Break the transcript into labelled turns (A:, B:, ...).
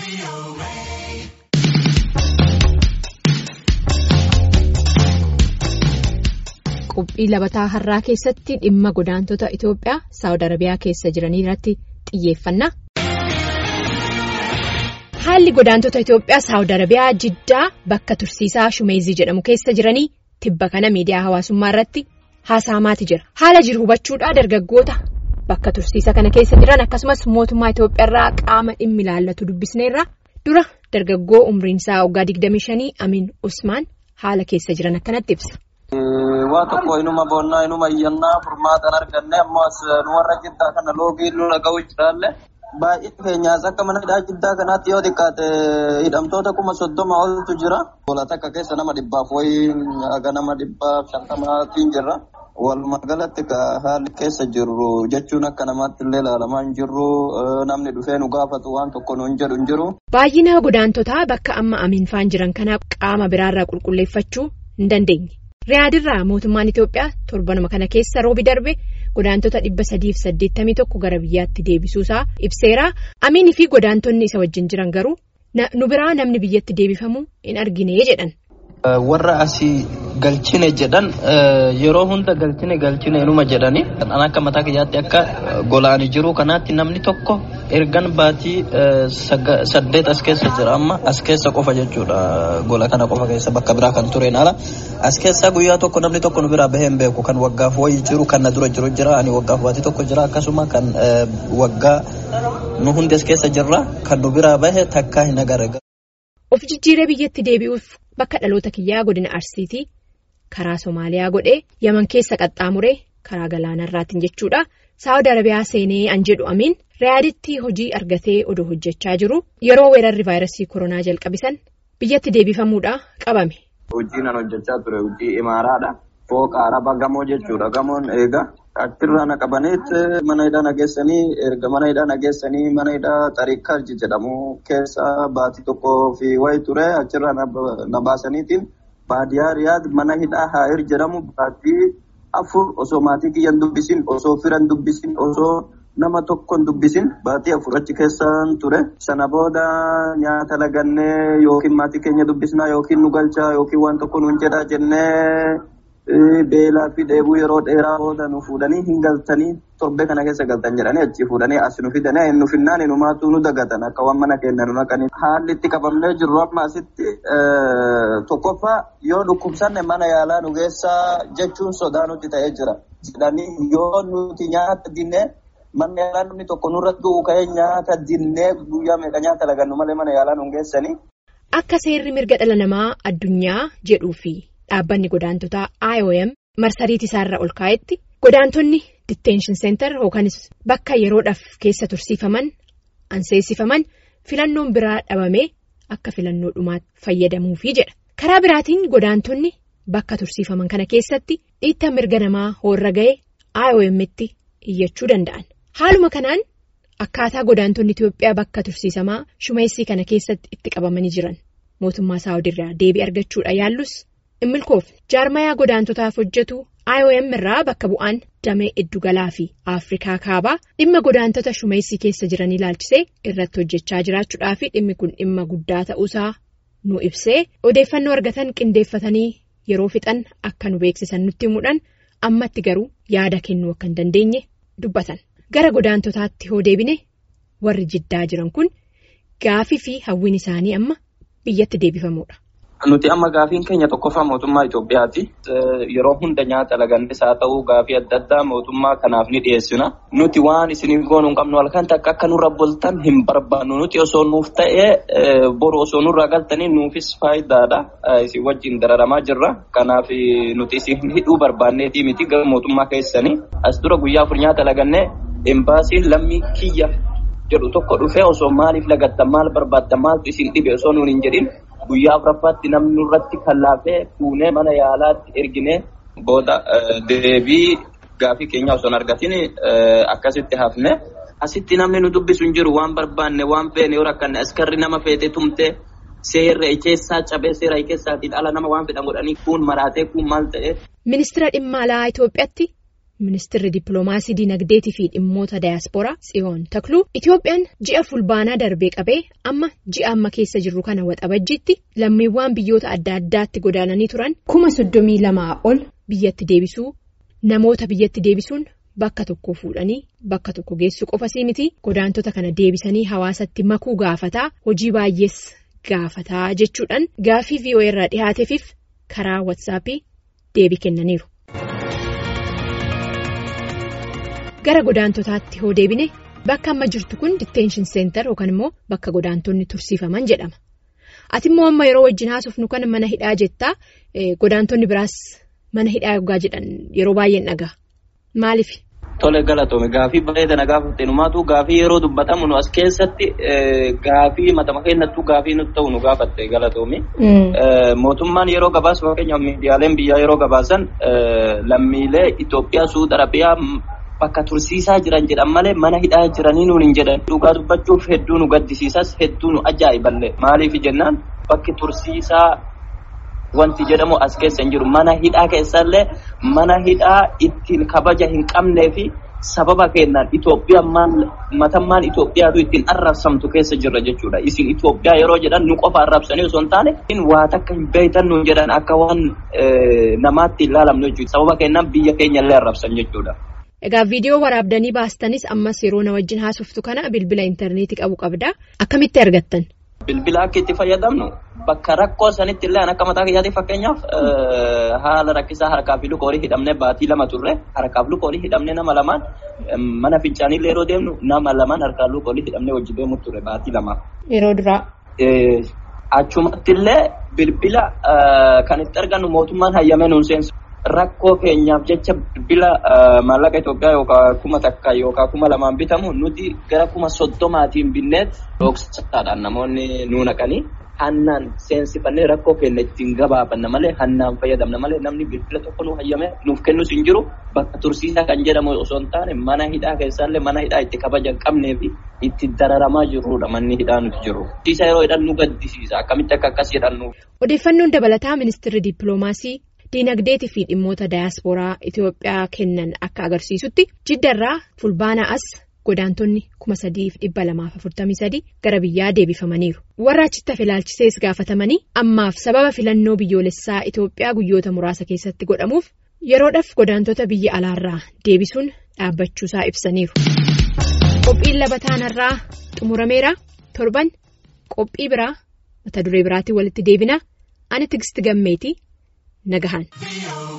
A: Qophii labataa har'aa keessatti dhimma godaantota Itoophiyaa Saawud Arabiyaa keessa jiranii irratti xiyyeeffanna. Haalli godaantota Itoophiyaa Saawud Arabiyaa Jiddaa bakka tursiisaa Shumeezii jedhamu keessa jiranii tibba kana miidiyaa hawaasummaa irratti haasa'amaati jira. Haala jiru hubachuudhaa dargaggoota bakka tursiisa kana keessa jiran akkasumas mootummaa Itoophiyaa irraa qaama dhimmi ilaallatu dubbisneerra dura dargaggoo umriin isaa waggaa 25 Amin Usmaan haala keessa jiran akkanatti ibsa.
B: Waa tokko inuma boonnaa inuma iyyannaa furmaatan arganne ammoo as nu warra jiddaa kana loogii nu dhaga'uu jiraalle baay'ee keenyaas akka mana hidhaa jiddaa kanaatti yoo xiqqaate hidhamtoota kuma soddoma oltu jira. Bola takka keessa nama dhibbaaf wayii haga nama dhibbaaf shantamaatiin jirra. Walumaa galatti haalli keessa jirru jechuun akka namaatti illee ilaalamaa hin jirru namni dhufee nu gaafatu waan tokko nu hin jedhu hin jiru.
A: Baay'ina godaantotaa bakka amma amiinfaan jiran kanaaf qaama biraarraa qulqulleeffachuu hin dandeenye. Riyaadirraa mootummaan Itoophiyaa torbanuma kana keessa roobi darbe godaantota dhibba sadiif saddeettamii tokko gara biyyaatti deebisuusaa ibseera. Amiinii fi godaantonni isa wajjin jiran garuu nu biraa namni biyyatti deebifamu hin argine jedhan.
B: Warra asii galchine jedhan yeroo hunda galchine galchine inuma jedhani kan akka mataa kiyyaatti akka golaanii jiru kanaatti namni tokko ergan baatii saddeet as keessa jira amma as keessa qofa jechuudha gola kana qofa keessa bakka biraa kan tureen ala as keessa guyyaa tokko namni tokko nu biraa bahee hin beeku kan waggaaf wayii jiru kan na dura jiru jira ani waggaaf baatii tokko jira akkasuma kan waggaa nu hundi as keessa jirra kan nu biraa bahe takkaa hin agarre.
A: Of jijjiiree biyyatti deebi'uuf bakka dhaloota kiyyaa godina Arsiitii karaa Somaaliyaa godhee Yaman keessa qaxxaamuree karaa galaanarraatiin jechuudha. Saawud Arabiyaa seenee an jedhu amiin Riyaaditti hojii argatee odoo hojjechaa jiru yeroo weerarri vaayirasii koronaa jalqabisan biyyatti deebifamuudha qabame.
B: Hojii nan hojjechaa ture hojii imaaraadha. Fooqa araba gamoo jechuudha gamoon eega. Achirraa na qabaniit mana hidhaa nageessanii erga mana hidhaa nageessanii mana hidhaa xariikarji jedhamu keessa baatii tokkoo fi wayi ture achirraa na baasaniitiin baadiyaa riyaad mana hidhaa haa'ir jedhamu baatii afur osoo maatii kiyyan dubbisin osoo firan dubbisin osoo nama tokkon dubbisin baatii afur achi keessan ture sana booda nyaata lagannee yookiin maatii keenya dubbisnaa yookiin nu galchaa yookiin waan tokko nuun jedhaa jennee. Beelaa fi dheebuu yeroo dheeraa booda nu fuudhanii hin galtanii torbee kana keessa galtan jedhanii achi fuudhanii as nu fidanii nu finnaan inumaatu nu dagatan akka waan mana keenya nu naqanii. Haalli itti qabamnee jirru amma asitti tokkoffaa yoo dhukkubsanne mana yaalaa nu geessaa jechuun sodaa nutti ta'ee jira. Jedhanii yoo nuti nyaata dinnee manni yaalaa namni tokko nurratti du'u ka'ee nyaata dinnee guyyaa meeqa nyaata lagannu malee mana yaalaa nu geessanii.
A: Akka seerri mirga dhala namaa addunyaa jedhuufi. Dhaabbanni godaantotaa IOM marsariitii isaarra ol kaa'etti godaantonni detention center yookanis bakka yeroodhaaf keessa tursiifaman anseessifaman filannoon biraa dhabamee akka filannoo dhumaatti fayyadamuufi jedha. Karaa biraatiin godaantonni bakka tursiifaman kana keessatti dhiittaa mirga namaa hoorra ga'e IOM'tti iyyachuu danda'an. Haaluma kanaan akkaataa godaantonni Itoophiyaa bakka tursiisamaa shumeessii kana keessatti itti qabamanii jiran mootummaa Saawudirraa deebii argachuudha yaallus. Immilkoof jaarmayaa godaantotaaf hojjetu IOM irraa bakka bu'aan damee iddugalaa fi Afrikaa kaabaa dhimma godaantota shumeessii keessa jiran ilaalchisee irratti hojjechaa jiraachuudhaa fi dhimmi kun dhimma guddaa ta'uusaa nu ibsee odeeffannoo argatan qindeeffatanii yeroo fixan akka nu beeksisan nutti himuudhaan ammatti garuu yaada kennuu akka hin dandeenye dubbatan. Gara godaantotaatti hoo deebine warri jiddaa jiran kun gaafii fi hawwiin isaanii amma biyyatti deebifamuudha.
B: Nuti amma gaafiin keenya tokkoffaa mootummaa Itoophiyaati. Yeroo hunda nyaata lagannis haa ta'u gaafii adda addaa mootummaa kanaaf ni dhiyeessina. Nuti waan isiniif goonuu hin qabnu halkan takka akka nurra bultan hin barbaannu. Nuti osoo nuuf ta'ee boru osoo nurraa galtanii nuufis faayidaadha. Isin wajjin dararamaa jirra. Kanaaf nuti isin hidhuu barbaanneetii miti gara mootummaa keessanii. As dura guyyaa afur nyaata lagannee imbaasiin lammii kiyya jedhu tokko dhufee osoo maaliif lagattan maal barbaaddan maaltu isin dhibe osoo nuun hin jedhin. Guyyaa afuraffaatti namni nurratti kallaafee fuunee mana yaalaatti erginee booda deebii gaafii keenya osoo hin argatin akkasitti hafne. Asitti namni nu dubbisu hin jiru waan barbaanne waan feene yoo rakkanne askarri nama feete tumte seerra keessaa cabee seera keessaatiin ala nama waan fedhan godhanii kun maraatee kun maal ta'e.
A: Ministeera dhimma alaa Itoophiyaatti Ministeerri dippiloomaasii dinagdeetii fi dhimmoota daayaspooraa Tsiyoon Takluu Itoophiyaan ji'a fulbaanaa darbee qabee amma ji'a amma keessa jirru kana waxabajjiitti lammiiwwan biyyoota adda addaatti godaananii turan kuma soddomii lamaa ol biyyatti deebisuu namoota biyyatti deebisuun bakka tokko fuudhanii bakka tokko geessuu qofasii miti godaantota kana deebisanii hawaasatti makuu gaafataa hojii baay'ees gaafataa jechuudhaan gaaffii VOA irraa dhihaateefiif karaa watsaappii deebii kennaniiru. gara godaantotaatti hoo deebine bakka amma jirtu kun ditteenshin seentar yookaan immoo bakka godaantonni tursiifaman jedhama ati immoo amma yeroo wajjin haasofnu kan mana hidhaa jettaa godaantonni biraas mana hidhaa yoggaa jedhan yeroo baay'een dhagaa maaliif.
B: Tole galatoome gaafii bareedana gaafatte numaatu gaafii yeroo dubbatamu nu as keessatti gaafii matama keenyattuu gaafii nuti ta'u nu gaafatte galatoome. Mootummaan yeroo gabaasu fakkeenyaaf miidiyaaleen biyyaa yeroo gabaasan lammiilee Itoophiyaa Suud Arabiyaa bakka tursiisaa jiran jedhan malee mana hidhaa jiranii nuun hin jedhan dhugaa dubbachuuf hedduu nu gaddisiisas hedduu nu ajaa'iballee maaliif jennaan bakki tursiisaa wanti jedhamu as keessa hin jiru mana hidhaa keessallee mana hidhaa ittiin kabaja hin qabnee fi sababa kennaan Itoophiyaan matammaan Itoophiyaatu ittiin arrabsamtu keessa jirra jechuudha isin Itoophiyaa yeroo jedhan nu qofa arrabsanii osoo hin taane waa takka hin beektan nuun jedhan akka waan namaatti ilaalamnu jechuudha sababa kennaan biyya keenyallee arrabsan jechuudha.
A: Egaa viidiyoo waraabdanii baastanis ammas yeroo na wajjin haasoftu kana bilbila intarneetii qabu qabda. Akkamitti argattan?
B: Bilbila akka itti fayyadamnu bakka rakkoo sanitti illee akka mataa kiyyaatti fakkeenyaaf haala rakkisaa harkaa fi luka horii hidhamnee baatii lama turre harkaaf luka horii hidhamnee nama lamaan mana fincaanii yeroo deemnu nama lamaan harkaan luka horii hidhamnee wajji deemu turre baatii lama.
A: Yeroo duraa.
B: Achumatti illee bilbila kan itti argannu mootummaan hayyamee nuun seensu. Rakkoo keenyaaf jecha bilbila maallaqa Itoophiyaa yookaan kuma takka yookaan kuma lamaan bitamu nuti gara kuma soddomaatiin binneet dhoksataadhaan namoonni nu naqanii hannaan seensifannee rakkoo keenya ittiin gabaabanna malee hannaan fayyadamna malee namni bilbila tokko nu hayyame nuuf kennus hin jiru bakka tursiisaa kan jedhamu osoo hin taane mana hidhaa keessaallee mana hidhaa itti kabaja hin qabnee fi itti dararamaa jirrudha manni hidhaa nuti jiru. Tursiisa yeroo hidhan nu gaddisiisa akkamitti akka akkas jedhannu.
A: Odeeffannoon dabalataa ministeerri dippiloomaasii. Diinagdeetii fi dhimmoota daayaspooraa Itoophiyaa kennan akka agarsiisutti jiddarraa fulbaanaa as godaantonni kuma sadiif dhibba lamaaf afurtamii sadii gara biyyaa deebifamaniiru. Warra achitti hafe ilaalchisees gaafatamanii ammaaf sababa filannoo biyyoolessaa Itoophiyaa guyyoota muraasa keessatti godhamuuf yeroodhaaf godaantota biyya alaarraa deebisuun dhaabbachuusaa ibsaniiru. Qophiin labataanarraa xumurameera torban qophii biraa mata duree biraatiin walitti deebina ani tigisti gammeeti. Nagahan.